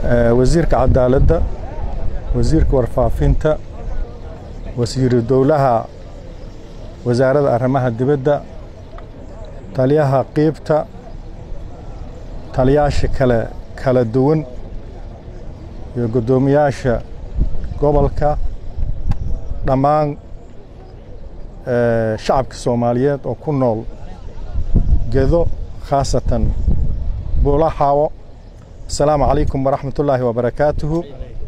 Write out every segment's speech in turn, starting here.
wasiirka cadaaladda wasiirka warfaafinta wasiiru dowlaha wasaaradda arrimaha dibadda taliyaha qiibta taliyaasha kale kala duwan iyo guddoomiyaasha gobolka dhammaan shacabka soomaaliyeed oo ku nool gedo khaasatan buula xaawo asalaamu calaykum waraxmat ullaahi wabarakaatuhu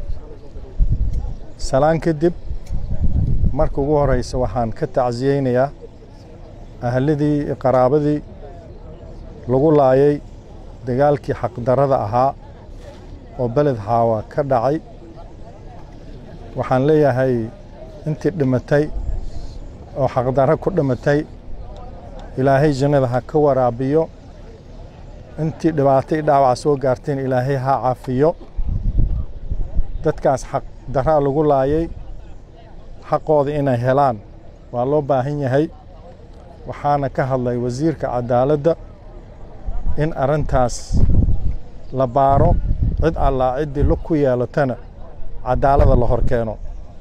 salaan kadib marka ugu horeysa waxaan ka tacsiyeynayaa ahladii qaraabadii lagu laayay dagaalkii xaqdarrada ahaa oo beled xaawa ka dhacay waxaan leeyahay intii dhimatay oo xaqdarro ku dhimatay ilaahay jannada ha ka waraabiyo intii dhibaatay dhaawaca soo gaarteen ilaahay ha caafiyo dadkaas xaqdarraa lagu laayay xaqooda inay helaan waa loo baahan yahay waxaana ka hadlay wasiirka cadaaladda in arrintaas la baaro cid allaa ciddii lug ku yeelatana cadaalada la hor keeno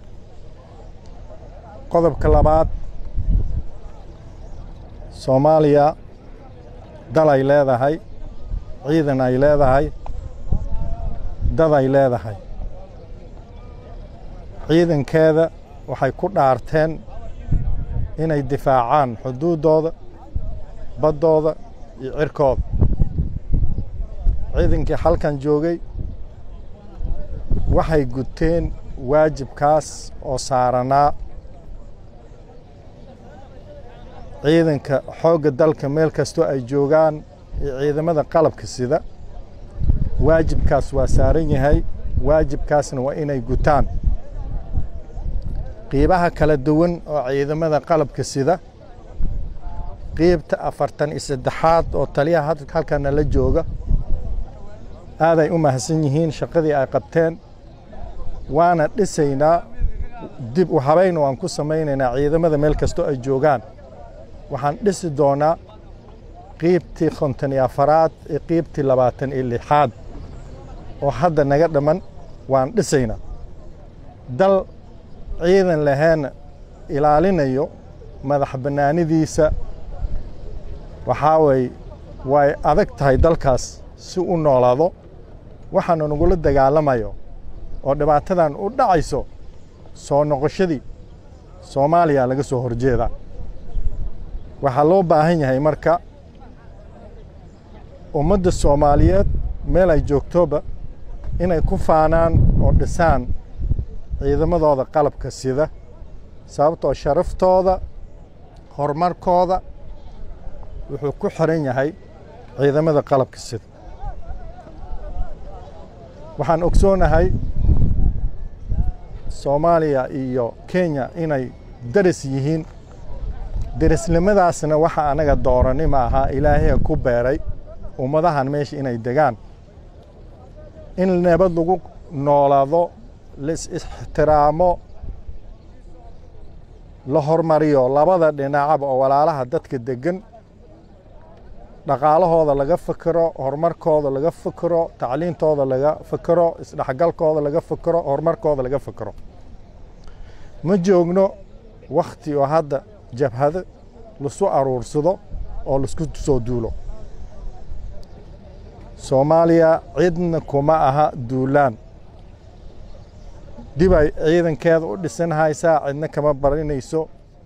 qodobka labaad soomaaliya dal ay leedahay ciidan ay leedahay dad ay leedahay ciidankeeda waxay ku dhaarteen inay difaacaan xuduuddooda baddooda iyo cirkooda ciidankii halkan joogay waxay guteen waajibkaas oo saaranaa ciidanka xoogga dalka meel kastoo ay joogaan iyo ciidamada qalabka sida waajibkaas waa saaran yahay waajibkaasna waa inay gutaan qiibaha kala duwan oo ciidamada qalabka sida qiibta afartan iyo saddexaad oo taliyaha halkana la jooga aaday u mahadsan yihiin shaqadii ay qabteen waana dhisaynaa dib u habayna waan ku samaynaynaa ciidamada meel kastoo ay joogaan waxaan dhisi doonaa qiibtii konton iyo afaraad iyo qiibtii labaatan iyo lixaad oo hadda naga dhamman waan dhisaynaa dal ciidan laheena ilaalinayo madax bannaanidiisa waxaa way way adag tahay dalkaas si u noolaado waxaanu nagula dagaalamayo oo dhibaatadan u dhacayso soo noqoshadii soomaaliya laga soo horjeedaa waxaa loo baahan yahay marka ummadda soomaaliyeed meel ay joogtoba inay ku faanaan oo dhisaan ciidamadooda qalabka sida sababtoo sharaftooda horumarkooda wuxuu ku xiran yahay ciidamada qalabka sida waxaan ogsoonahay soomaaliya iyo kenya inay daris yihiin derisnimadaasna waxa anaga doorani ma aha ilaahay ku beeray ummadahan meesha inay degaan in nabad lagu noolaado lais ixtiraamo la hormariyo labada dhinacaba oo walaalaha dadka deggan dhaqaalahooda laga fikiro horumarkooda laga fikiro tacliintooda laga fikiro isdhexgalkooda laga fikiro horumarkooda laga fikiro ma joogno wakhti oo hadda jabhado lasu aruursado oo laisku soo duulo soomaaliya cidna kuma aha duulaan dib ay ciidankeeda u dhisan haysaa cidna kama barinayso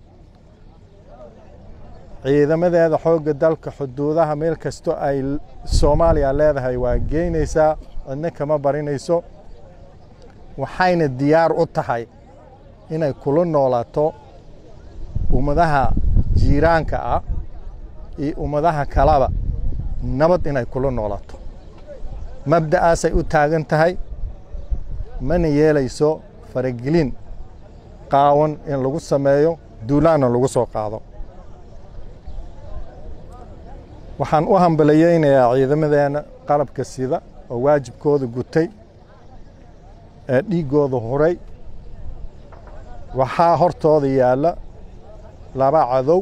ciidamadeeda xoogga dalka xuduudaha meel kasto ay soomaaliya leedahay waa geynaysaa cidna kama barinayso waxayna diyaar u tahay inay kula noolaato ummadaha jiiraanka ah iyo ummadaha kalaba nabad inay kula noolaato mabda'aasay u taagan tahay mana yeelayso faragelin qaawan in lagu sameeyo duulaanna lagu soo qaado waxaan u hambalayeynayaa ciidamadeenna qalabka sida oo waajibkooda gutay ee dhiiggooda huray waxaa hortooda yaalla laba cadow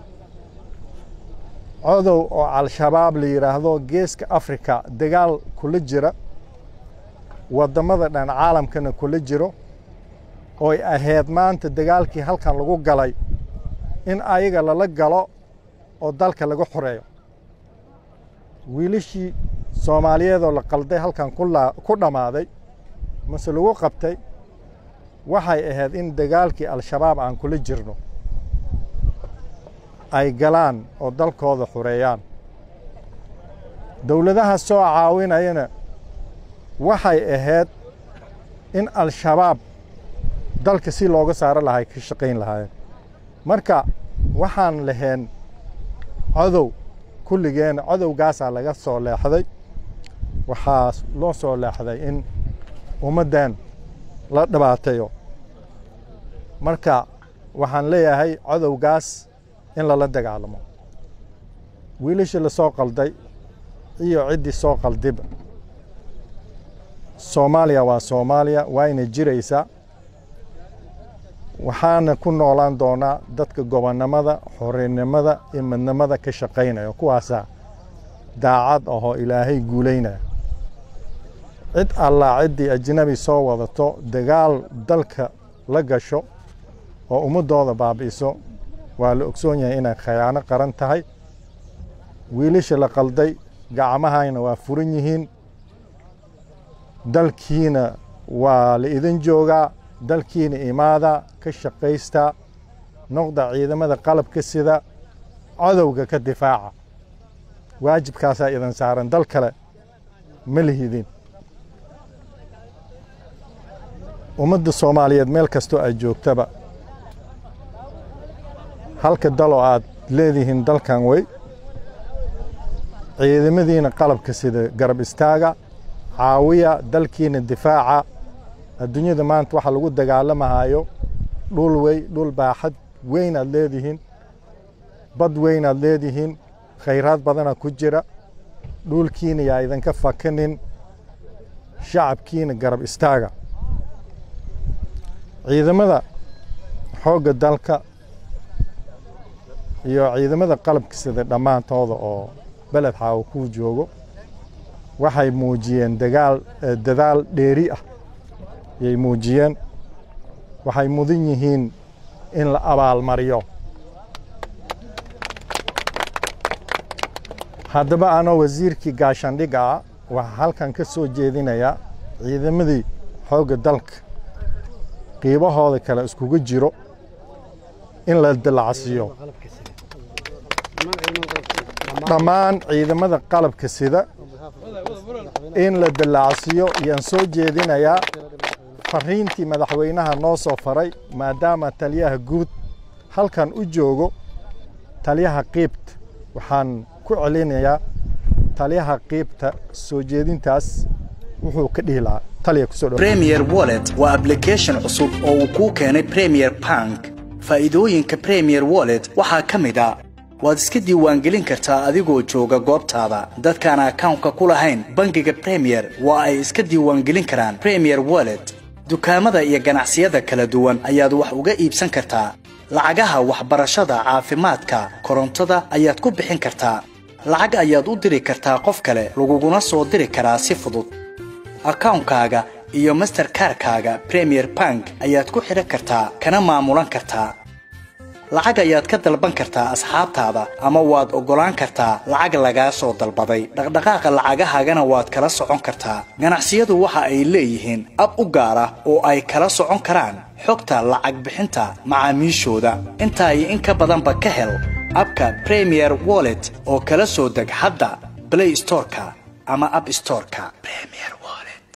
codow oo al-shabaab la yidhaahdo geeska afrika dagaal kula jira waddamada dhan caalamkana kula jiro ooy ahayd maanta dagaalkii halkan lagu galay in ayaga lala galo oo dalka laga xoreeyo wiilashii soomaaliyeedoo la qalday halkan ku dhammaaday mase lagu qabtay waxay ahayd in dagaalkii al-shabaab aan kula jirno ay galaan oo dalkooda xoreeyaan dowladaha soo caawinayana waxay ahayd in al-shabaab dalka si looga saaro lahay ka shaqayn lahaayeen marka waxaan lahayn codow kulligeena codowgaasaa laga soo leexday waxaa loo soo leexday in ummaddan la dhibaateeyo marka waxaan leeyahay codowgaas in lala dagaalamo wiilashii la soo qalday iyo ciddii soo qaldiba soomaaliya waa soomaaliya waayna jiraysaa waxaana ku noolaan doonaa dadka gobonnimada xorrinimada iyo midnimada ka shaqaynaya kuwaasaa daacad ahoo ilaahay guulaynaya cid allaa ciddii ajnabi soo wadato dagaal dalka la gasho oo ummaddooda baabi'iso waa la ogsoon yahay inay khayaano qaran tahay wiilasha la qalday gacmahayna waa furan yihiin dalkiina waa la idin joogaa dalkiina imaada ka shaqaysta noqda ciidamada qalabka sida codowga ka difaaca waajibkaasaa idin saaran dal kale ma lihidin ummadda soomaaliyeed meel kastoo aad joogtaba halka daloo aad leedihiin dalkan wey ciidamadiina qalabka sida garab istaaga caawiya dalkiina difaaca adduunyada maanta waxaa lagu dagaalamahayo dhul wey dhul baaxad weyn aad leedihiin bad weyn aad leedihiin khayraad badana ku jira dhulkiina yaa idinka fakanin shacabkiina garab istaaga ciidamada xoogga dalka iyo ciidamada qalabka sida dhammaantooda oo beled xaawo kuu joogo waxay muujiyeen dagaal dadaal dheeri ah yay muujiyeen waxay mudan yihiin in la abaalmariyo haddaba anoo wasiirkii gaashandhiga ah waxaa halkan ka soo jeedinayaa ciidamadii xoogga dalka qiibahooda kale iskugu jiro in la dilacsiiyo dhammaan ciidamada qalabka sida in la dilaacsiiyo yaan soo jeedinayaa fariintii madaxweynaha noo soo faray maadaama taliyaha guud halkan u joogo taliyaha qiibta waxaan ku celinayaa taliyaha qiibta soo jeedintaas wuxuu ka dhihi lahaa taliya kusoo dhow premier wallet waa application cusub oo uu kuu keenay premier bank faa'iidooyinka premier wallet waxaa ka mid a waad iska diiwaangelin kartaa adigoo jooga goobtaada dadkaan akawnka ku lahayn bangiga premier waa ay iska diiwaangelin karaan premier wallet dukaamada iyo ganacsiyada kala duwan ayaad wax uga iibsan kartaa lacagaha waxbarashada caafimaadka korontada ayaad ku bixin kartaa lacag ayaad u diri kartaa qof kale laguguna soo diri karaa si fudud akawnkaaga iyo masterkarkaaga premier bank ayaad ku xidhan kartaa kana maamulan kartaa lacag ayaad ka dalban kartaa asxaabtaada ama waad oggolaan kartaa lacag lagaa soo dalbaday dhaqdhaqaaqa lacagahaagana waad kala socon kartaa ganacsiyadu waxa ay leeyihiin ab u gaar ah oo ay kala socon karaan xogta lacag bixinta macaamiishooda intaa iyo in ka badanba ka hel abka premier wallet oo kala soo deg hadda blay storeka ama ab storeka